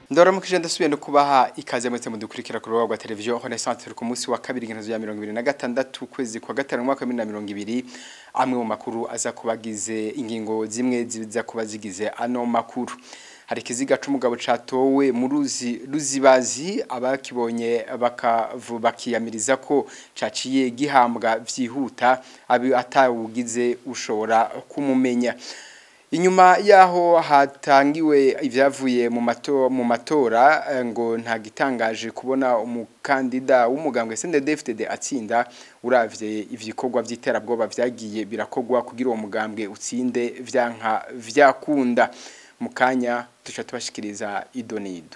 ndaramukije ndasubiye no kubaha ikaze mwese mudukurikira ku rubuga rwa televiziyo Renaissance turi ku munsi wa kabiri ingezo ya 2026 kwezi kwa gatanu mwaka wa 2020 amwe mu makuru aza kubagize ingingo zimwe ziza kuba zigize ano makuru hari ikiziga c'umugabo catowe mu ruzi ruzibazi abakibonye bakiyamiriza ko caciye gihambwa vyihuta abi atawugize ushobora kumumenya inyuma yaho hatangiwe ibyavuye mu matora mu matora ngo nta gitangaje kubona umukandida w'umugambwe CNDD-FDD atsinda uravye ivyikorwa vy'iterabwoba vyagiye birakogwa kugira uwo mugambwe utsinde vyanka vyakunda mukanya tuca tubashikiriza idonido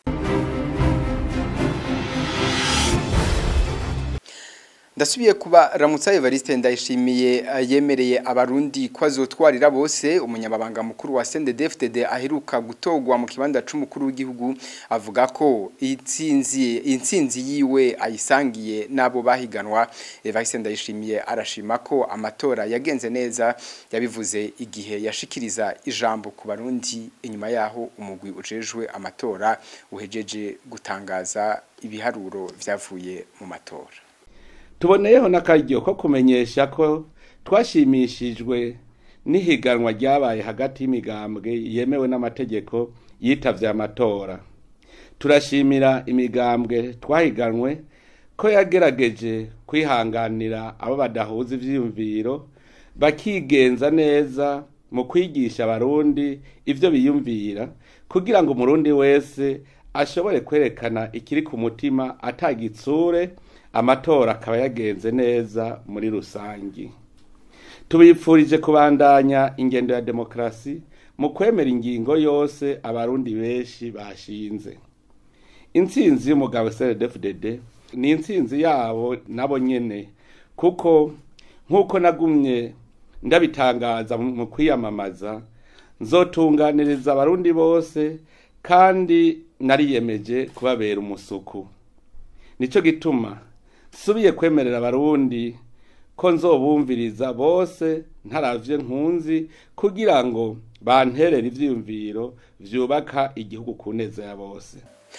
ndasubiye kuba ramutsa Evariste ndayishimiye yemereye abarundi ko azotwarira bose umunyababanga mukuru wa CNDD-FDD aheruka gutogwa mu kibanda c'umukuru w'igihugu avuga ko itsinzi intsinzi yiwe ayisangiye nabo bahiganwa Evariste ndayishimiye arashima ko amatora yagenze neza yabivuze igihe yashikiriza ijambo ku barundi inyuma yaho umugwi ujejwe amatora uhejeje gutangaza ibiharuro vyavuye mu matora tuboneyeho n'akaryo ko kumenyesha ko twashimishijwe n'ihiganwa ryabaye hagati y'imigambwe yemewe n'amategeko yitavye amatora turashimira imigambwe twahiganwe ko yagerageje kwihanganira abo badahuza ivyiyumviro bakigenza neza mu kwigisha abarundi ivyo biyumvira kugira ngo umurundi wese ashobore kwerekana ikiri ku mutima atagitsure amatora akaba yagenze neza muri rusangi tubipfurije kubandanya ingendo ya demokarasi mu kwemera ingingo yose abarundi benshi bashinze intsinzi y'umugabo CNDD-FDD ni intsinzi yabo nabo nyene kuko nk'uko nagumye ndabitangaza mu kwiyamamaza nzotunganiriza abarundi bose kandi nariyemeje kubabera umusuku nico gituma subiye kwemerera abarundi ko nzobumviriza bose ntaravye nkunzi kugira ngo banterere ivyiyumviro vyubaka igihugu ku neza ya bose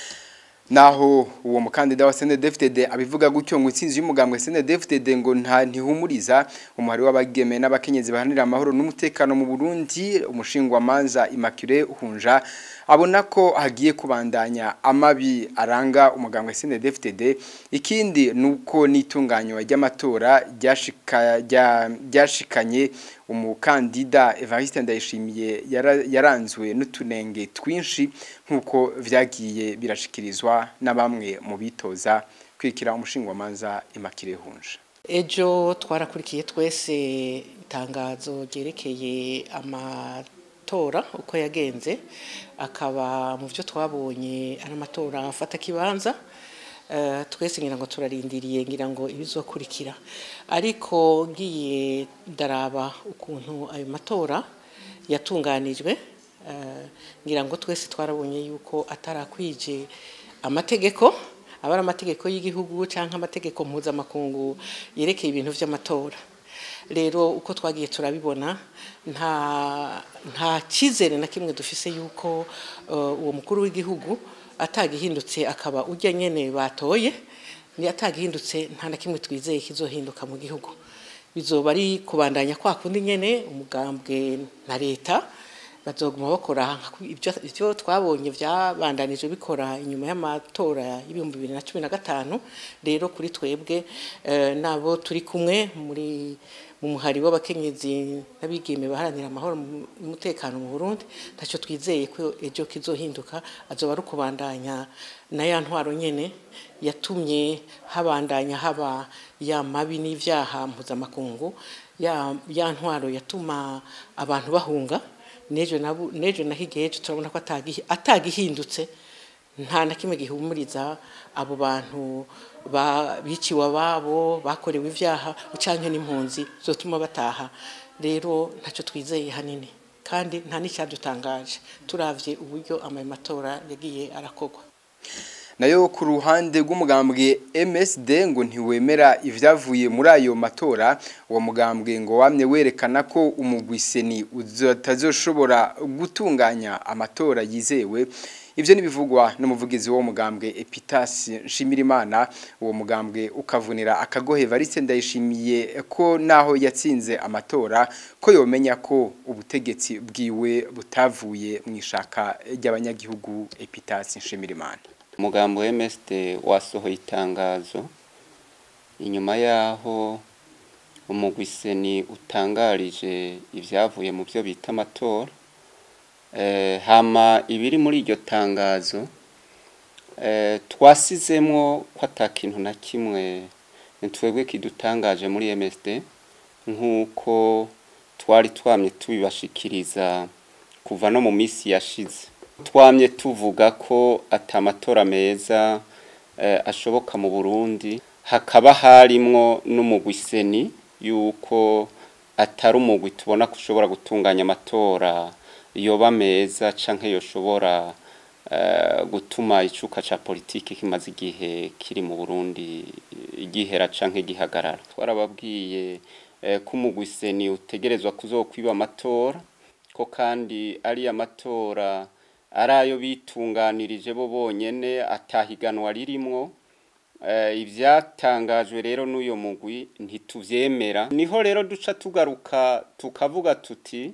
naho uwo mukandida wa CNDD-FDD abivuga gutyo ngo intsinzi y'umugambwe CNDD-FDD ngo nta ntihumuriza umuhari w'abageme n'abakenyezi bahanira amahoro n'umutekano mu Burundi umushingwa manza Immaculée Hunja abona ko hagiye kubandanya amabi aranga umugambwe CNDD-FDD ikindi nuko nitunganywa ry'amatora ryashika ryashikanye umukandida Evariste Ndayishimiye yaranzwe n'utunenge twinshi nkuko vyagiye birashikirizwa na bamwe mu bitoza kwikira umushingwa manza Immaculée Hunja ejo twarakurikiye twese itangazo ryerekeye amatora uko yagenze akaba mu byo twabonye ari amatora afata kibanza twese ngira ngo turarindiriye ngira ngo ibizokurikira ariko ngiye ndaraba ukuntu ayo matora yatunganijwe ngira ngo twese twarabonye yuko atarakwije amategeko aba ari amategeko y'igihugu cyangwa amategeko mpuzamakungu yerekeye ibintu by'amatora rero uko twagiye turabibona nta nta cyizere na kimwe dufise yuko uwo mukuru w'igihugu atagihindutse akaba ujya nyene batoye ni atagihindutse nta na kimwe twizeye kizohinduka mu gihugu bizoba ari kubandanya kwa kundi nyene umugambwe na leta bazoguma bakora ibyo twabonye byabandanije bikora inyuma y'amatora y'ibihumbi bibiri na cumi na gatanu rero kuri twebwe nabo turi kumwe muri mu muhari w'abakenyezi n'abigeme baharanira amahoro n'umutekano mu Burundi ntacyo twizeye ko ejo kizohinduka azoba ari ukubandanya na ya ntwaro nyene yatumye habandanya haba ya mabi n'ivyaha mpuzamakungu ya, ya ntwaro yatuma abantu bahunga nejo nabu nejo nahigeje turabona ko atagihi atagihindutse nta na kimwe gihumuriza abo bantu biciwe ababo bakorewe ibyaha ucanke n'impunzi zotuma bataha rero ntacyo twizeye hanini kandi nta n'icyadutangaje turavye uburyo amatora yagiye arakorwa nayo ku ruhande rw'umugambwe MSD ngo ntiwemera ivyavuye muri ayo matora uwo mugambwe ngo wamye werekana ko umugwiseni utazoshobora gutunganya amatora yizewe ivyo nibivugwa n'umuvugizi wo mugambwe Epitas Nshimirimana uwo mugambwe ukavunira akagohe Variste ndayishimiye ko naho yatsinze amatora ko yomenya ko ubutegetsi bwiwe butavuye mu ishaka ry'abanyagihugu Epitas Nshimirimana umugambo wa MSD wasohoye itangazo inyuma yaho umugwiseni utangarije ibyavuye mu byo bita amatora hama ibiri muri iryo tangazo twasizemwo ko atakintu na kimwe twebwe kidutangaje muri MSD nk'uko twari twamye tubibashikiriza kuva no mu minsi yashize twamye tuvuga ko atamatora meza ashoboka mu burundi hakaba harimwo n'umugwiseni yuko atari umugwi tubona ko ushobora gutunganya amatora yoba meza canke yoshobora gutuma icuka ca politiki kimaze igihe kiri mu burundi igihera canke gihagarara twarababwiye ko umugwiseni utegerezwa kuzokwiba amatora ko kandi ari amatora ari ayo bitunganirije bo bonyene atahiganwa ririmwo ibyatangajwe rero n'uyu mugwi ntitubyemera niho rero duca tugaruka tukavuga tuti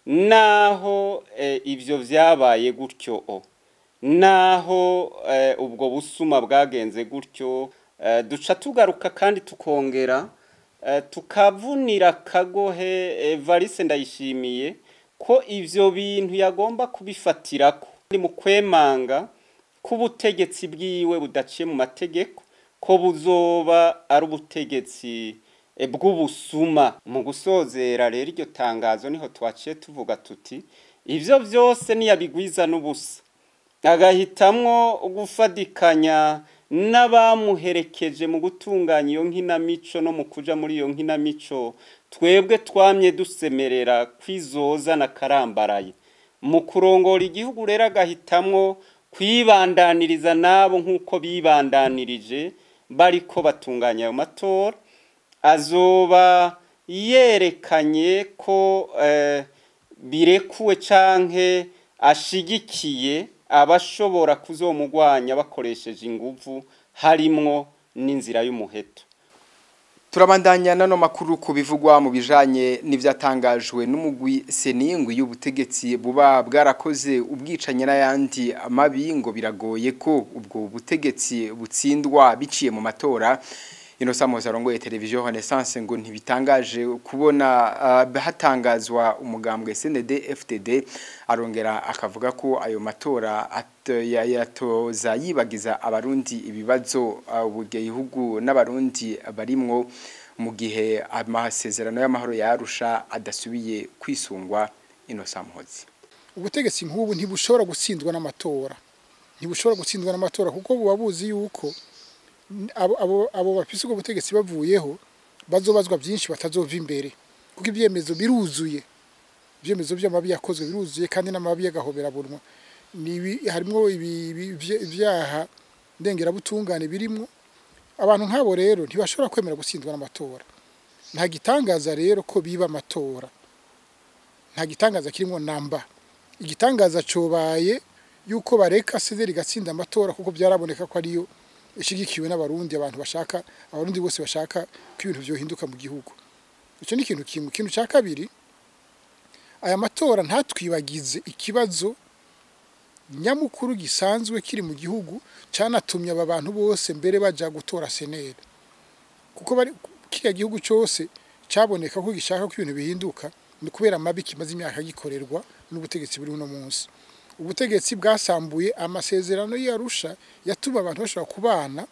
naho ibyo byabaye gutyo o naho ubwo busuma bwagenze gutyo duca tugaruka kandi tukongera tukavunira akagohe varise ndayishimiye ko ibyo bintu yagomba kubifatira ko mu kwemanga k'ubutegetsi bwiwe budaciye mu mategeko ko buzoba ari ubutegetsi bw'ubusuma mu gusozera rero iryo tangazo niho twaciye tuvuga tuti ibyo byose ntiyabigwiza n'ubusa agahitamwo gufadikanya n'abamuherekeje mu gutunganya iyo nkinamico no mu kuja muri iyo nkinamico twebwe twamye dusemerera kwizoza na karambaraye mu kurongora igihugu rero agahitamwo kwibandaniriza nabo nk'uko bibandanirije bariko batunganya ayo matora azoba yerekanye ko birekuwe canke ashigikiye abashobora kuzomugwanya bakoresheje inguvu harimwo n'inzira y'umuheto turabandanya nano makuru ku bivugwa mu bijanye n'ivyatangajwe n'umugwi seningwi y'ubutegetsi buba bwarakoze ubwicanye n'ayandi amabi ngo biragoye ko ubwo butegetsi butsindwa biciye mu matora ino samuza arongoye televiziyo Renaissance ngo ntibitangaje kubona uh, hatangazwa umugambwe CND FTD arongera akavuga ko ayo matora yatoza yibagiza abarundi ibibazo ubugihugu uh, n'abarundi barimwo mu gihe amasezerano y'amahoro yarusha adasubiye kwisungwa ino samuhozi ubutegetsi nk'ubu ntibushobora gutsindwa n'amatora ntibushobora gutsindwa n'amatora kuko buba buzi yuko abo bafise ubwo butegetsi bavuyeho bazobazwa byinshi batazova imbere kuko ibyemezo biruzuye ibyemezo by'amabi yakozwe biruzuye kandi n'amabi y'agahoberabunwa harimo ibyaha ndengerabutungane birimo abantu nk'abo rero ntibashobora kwemera gutsindwa n'amatora nta gitangaza rero ko biba amatora nta gitangaza kirimo namba igitangaza cobaye yuko bareka sederi gatsinda amatora kuko byaraboneka ko ariyo ishigikiwe n'abarundi abantu bashaka abarundi bose bashaka ko ibintu byohinduka mu gihugu icyo ni ikintu kimwe ikintu cya kabiri aya matora ntatwibagize ikibazo nyamukuru gisanzwe kiri mu gihugu cyanatumye aba bantu bose mbere bajya gutora seneri kuko kiriya gihugu cyose cyaboneka ko gishaka ko ibintu bihinduka ni kubera amabi kimaze imyaka gikorerwa n'ubutegetsi buri uno munsi ubutegetsi bwasambuye amasezerano y'arusha yatuma abantu bashobora kubana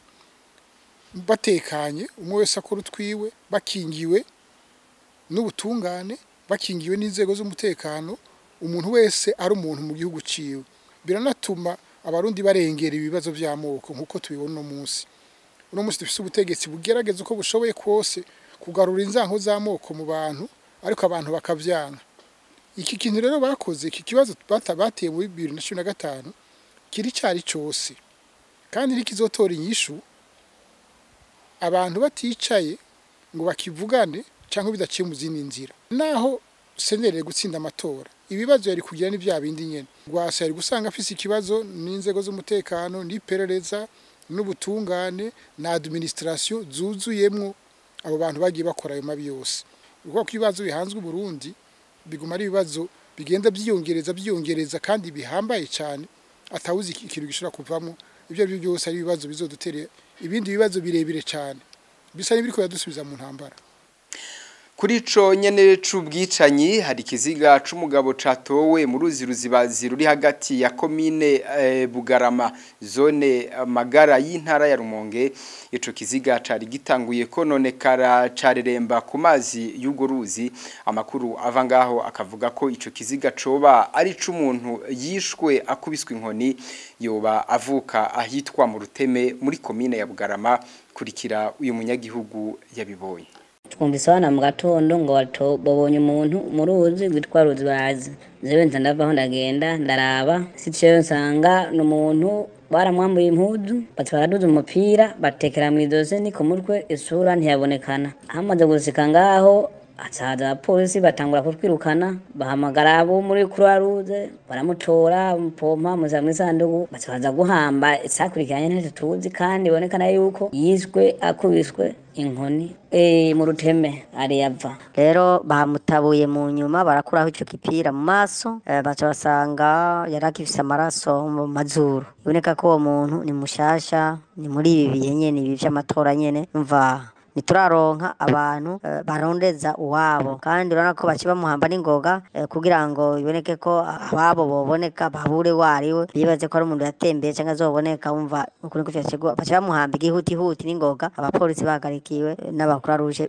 batekanye umwe wese akora utwiwe bakingiwe n'ubutungane bakingiwe n'inzego z'umutekano umuntu wese ari umuntu mu gihugu ciwe biranatuma abarundi barengera ibibazo by'amoko nk'uko tubibona uno munsi uno munsi dufite ubutegetsi bugerageza uko bushoboye kose kugarura inzanko z'amoko mu bantu ariko abantu bakavyanga iki kintu rero bakoze iki kibazo bateye muri bibiri na cumi na gatanu kiri cyari cyose kandi ntikizotora inyishu abantu baticaye ngo bakivugane cyangwa bidaciye mu zindi nzira naho senere gutsinda amatora ibibazo yari kugira ni bya bindi nyene rwasa yari gusanga afise ikibazo n'inzego z'umutekano n'iperereza n'ubutungane na administration zuzuyemwo abo bantu bagiye bakora ayo mabi yose kuko ko ibibazo bihanzwe u Burundi biguma ari ibibazo bigenda byiyongereza byiyongereza kandi bihambaye cyane atawuzi ikintu gishobora kuvamo ibyo ari byo byose ari ibibazo bizodutere ibindi bibazo birebire cyane bisa n'ibiriko yadusubiza mu ntambara Kuri ico nyene c'ubwicanyi hari ikiziga c'umugabo catowe mu ruzi ruzibazi ruri hagati ya komine eh, Bugarama zone eh, Magara y'intara ya Rumonge ico kiziga cari gitanguye kononekara careremba ku mazi y'ugo ruzi amakuru ava ngaho akavuga ko ico kiziga coba ari c'umuntu yishwe akubiswe inkoni yoba avuka ahitwa mu ruteme muri komine ya Bugarama kurikira uyu munyagihugu yabibonye twumvise abana mu gatondo ngo bato- babonye umuntu mu ruzi rwitwa ruzi bazi jewe nza ndavaho ndagenda ndaraba siceyo nsanga ni umuntu baramwambuye impuzu bati baraduza umupira batekera mu idoze ni ku mutwe isura ntiyabonekana hamaze gusika ngaho haza abapolisi batangura kutwirukana bahamagara abo muri croix rouge baramutora umupompa muza mu isanduku baza guhamba isakurikiranye ntacyo tuzi kandi ibonekana yuko yishwe akubiswe inkoni eh mu ruteme ariyava rero bamutabuye mu nyuma barakuraho ico kipira mu maso eh, baca basanga yari akifise amaraso mu mazuru biboneka ko uwo muntu ni mushasha ni muri ibi bihe nyene ibi vy'amatora nyene umva ntituraronka abantu eh, barondeza uwabo kandi urabona ko baci bamuhamba n'ingoga eh, kugira ngo biboneke ko ababo boboneka babure wariwe bibaze ko ari umuntu yatembeye cyangwa azoboneka wumva ukuri ko vyacigwa baci bamuhamba igihutihuti n'ingoga abapolisi bahagarikiwe eh, n'abakuru ruje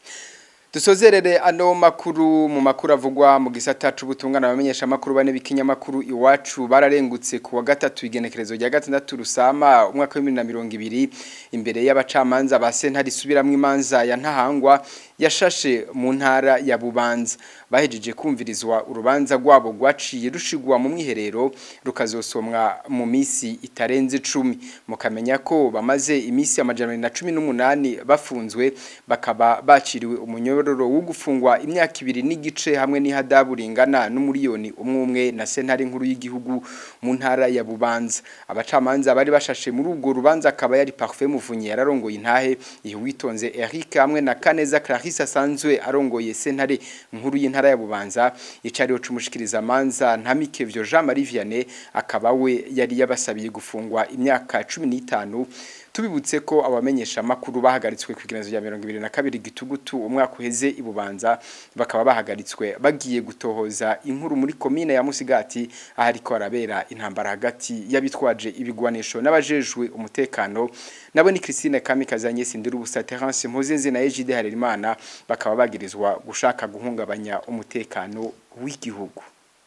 Dusozerere ano makuru mu makuru avugwa mu gisata c'ubutungana abamenyesha makuru bane bikinyamakuru iwacu bararengutse ku wa gatatu igenekerezo rya gatandatu rusama umwaka wa 2020 imbere y'abacamanza ba sentare isubiramwe imanza ya ntahangwa yashashe mu ntara ya Bubanza bahejeje kumvirizwa urubanza rwabo rwaciye rushigwa mu mwiherero rukazosomwa mu misi itarenze 10 mukamenya ko bamaze imisi amajana na 18 bafunzwe bakaba baciriwe umunyororo wo gufungwa imyaka ibiri n'igice hamwe n'ihadabu ringana n'umuriyoni umwe umwe na sentare nkuru y'igihugu mu ntara ya Bubanza abacamanza bari bashashe muri ubwo rubanza akaba yari Parfait Muvunyi yararongoye intahe ihuwitonze Eric hamwe na Kaneza Clarisse asanzwe arongoye sentare nkuru y'intara ya Bubanza icariho cumushikiriza manza ntamikevyo Jean Marie Vianney akaba we yari yabasabiye gufungwa imyaka 15 tubibutse ko abamenyesha makuru bahagaritswe kwigenezo ya 2022 gitugutu umwaka uheze ibubanza bakaba bahagaritswe bagiye gutohoza inkuru muri komine ya Musigati ahariko arabera intambara hagati y'abitwaje ibigwanisho n'abajejwe umutekano nabo ni Christine Kamikazi Agnes Ndirubusa Terence Mpozenze na Ejide Harerimana bakaba bagirizwa gushaka guhungabanya umutekano w'igihugu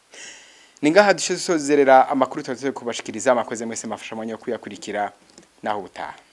Ningaha dushozerera amakuru tuzaze kubashikiriza amakoze mwese mafasha mwanyo kuyakurikira naho utaha